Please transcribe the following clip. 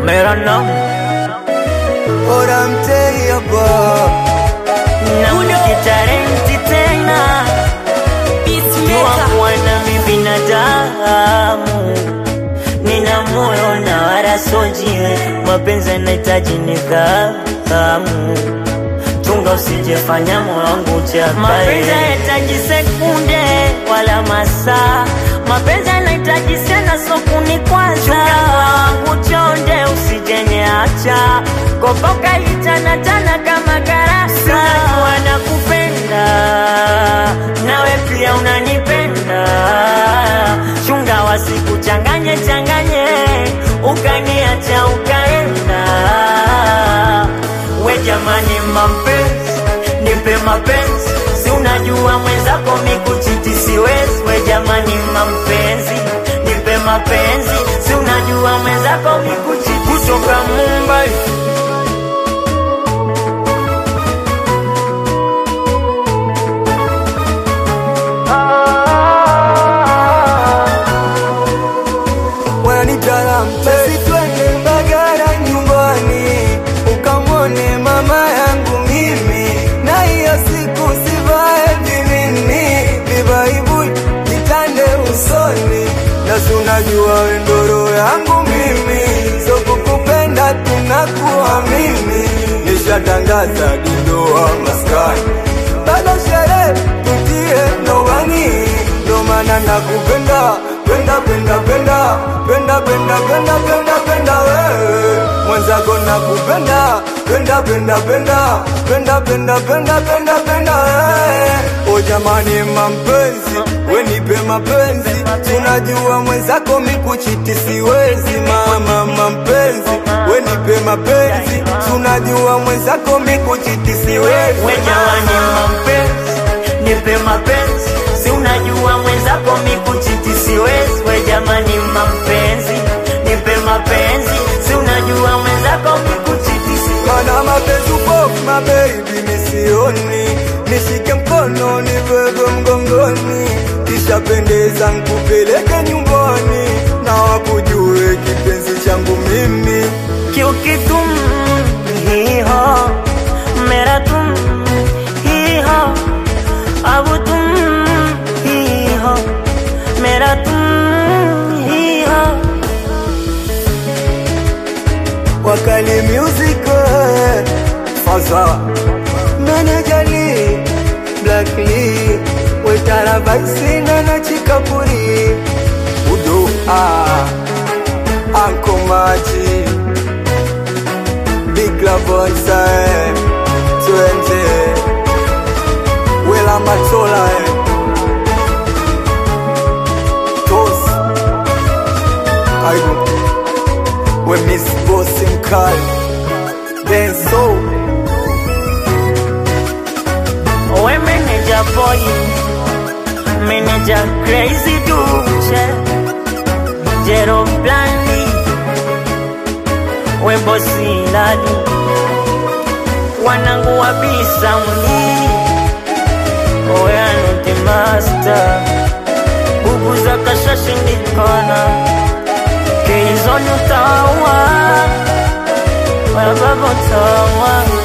मेरा नाम Ora mtei hapa na ukitarenti tena jua kuwa nami binadamu nina moyo na wala sojiwe mapenzi yanahitaji nidhamu chunga usijefanya moyo wangu chakae mapenzi yanahitaji sekunde wala masaa mapenzi yanahitaji sana sokuni kwanza chunga moyo wangu chonde usijenyeacha kopoka litanatana kama karasa wanakupenda nawe pia unanipenda chunga wasikuchanganye changanye ukaniacha ukaenda we jamani mapenzi nipe mapenzi si unajua mwenzako mikuchiti siwezi we jamani mapenzi nipe mapenzi si unajua mwenzako mikuchiti kutoka Mumbai wananitala mtei twende Mbagala nyumbani ukamwone mama yangu mimi na hiyo siku sivae vimini vibaibui nitande usoni na si unajua wendoro yangu mimi so kukupenda tunakuwa mimi nishatangaza dindoa maskani bado sherehe tutie ndoani ndo maana nakupenda penda penda penda penda penda penda penda penda wewe mwenzako nakupenda penda penda penda penda penda penda penda penda wewe o jamani mampenzi we nipe mapenzi tunajua mwenzako mikuchiti siwezi mama mampenzi we nipe mapenzi tunajua mwenzako mikuchiti siwezi we jamani mapenzi nipe mapenzi si unajua mwenzako mikuchiti siwezi we jamani mapenzi nipe mapenzi si unajua mwenzako mikuchiti siwezi Mana mapenzi upo mabebi misioni Nishike mkono nibebe mgongoni Kisha pendeza nkupeleke nyumbani Na wakujue kipenzi changu mimi क्योंकि तुम ही हो मेरा तुम ही हो अब तुम ही हो मेरा तुम ही हो Wakali music eh, Faza Menejali Black Lee Wetara Baisina na Chikapuri Udo ah Anko Maji Big Love Bonsai Twende Wela Matola eh. Tos Aibu We Miss Boss Mkali Denso we manager boy manager crazy duche jero blandi we bosi lali wanangu wabisa mli we anuti master bubu za kashashindikana keizoni utawa wababa utawa